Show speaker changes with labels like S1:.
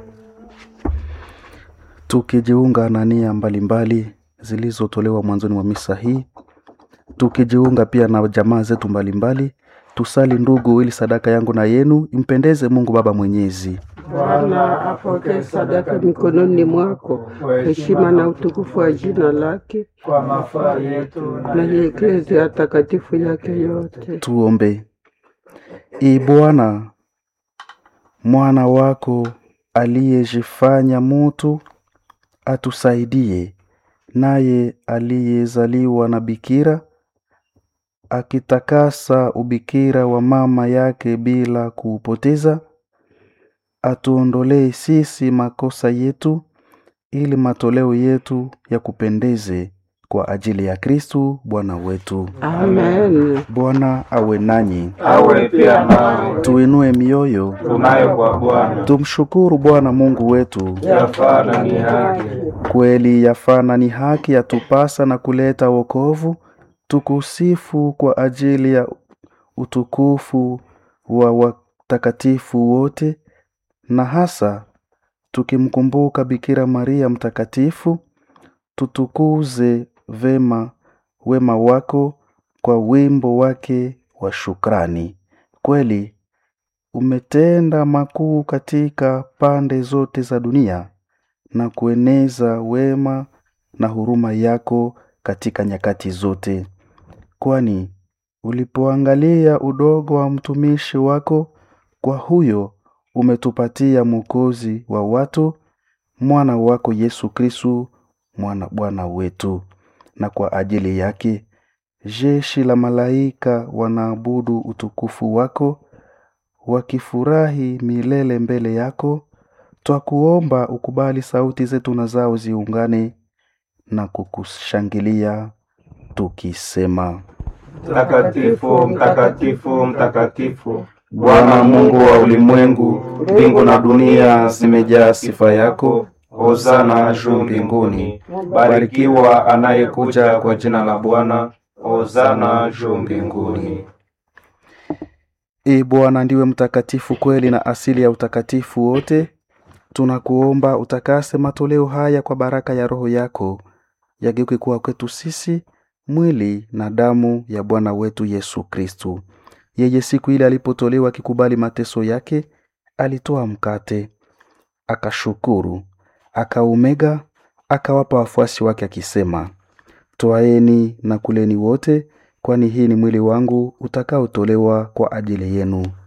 S1: tukijiunga na nia mbalimbali zilizotolewa mwanzoni mwa misa hii, tukijiunga pia na jamaa zetu mbalimbali, tusali ndugu, ili sadaka yangu na yenu impendeze Mungu Baba Mwenyezi.
S2: Bwana apokee sadaka mikononi mwako, heshima na utukufu wa jina lake
S3: kwa mafaa yetu
S2: na ya eklezia takatifu yake yote.
S1: Tuombe. Ee Bwana, mwana wako aliyejifanya mutu atusaidie, naye aliyezaliwa na bikira akitakasa ubikira wa mama yake bila kuupoteza, atuondolee sisi makosa yetu, ili matoleo yetu yakupendeze kwa ajili ya Kristu Bwana wetu.
S2: Amen.
S1: Bwana awe nanyi,
S3: awe pia nawe
S1: tuinue mioyo,
S3: tunayo kwa Bwana
S1: tumshukuru Bwana Mungu wetu.
S3: yafaa na ni haki.
S1: Kweli yafana ni haki yatupasa na kuleta wokovu, tukusifu kwa ajili ya utukufu wa watakatifu wote, na hasa tukimkumbuka Bikira Maria mtakatifu, tutukuze vema wema wako kwa wimbo wake wa shukrani. Kweli umetenda makuu katika pande zote za dunia na kueneza wema na huruma yako katika nyakati zote, kwani ulipoangalia udogo wa mtumishi wako, kwa huyo umetupatia Mwokozi wa watu, mwana wako Yesu Kristu, mwana Bwana wetu. Na kwa ajili yake jeshi la malaika wanaabudu utukufu wako, wakifurahi milele mbele yako. Twakuomba ukubali sauti zetu na zao ziungane na kukushangilia tukisema:
S3: Mtakatifu, mtakatifu, mtakatifu, Bwana Mungu wa ulimwengu, mbingu na dunia zimejaa sifa yako. Hosana juu mbinguni. Barikiwa anayekuja kwa jina la Bwana. Hosana juu mbinguni.
S1: E Bwana, ndiwe mtakatifu kweli na asili ya utakatifu wote. Tunakuomba utakase matoleo haya kwa baraka ya Roho yako, yageuke kuwa kwetu sisi mwili na damu ya Bwana wetu Yesu Kristu. Yeye siku ile alipotolewa akikubali mateso yake, alitoa mkate, akashukuru, akaumega, akawapa wafuasi wake akisema, Twaeni na kuleni wote, kwani hii ni mwili wangu utakaotolewa kwa ajili yenu.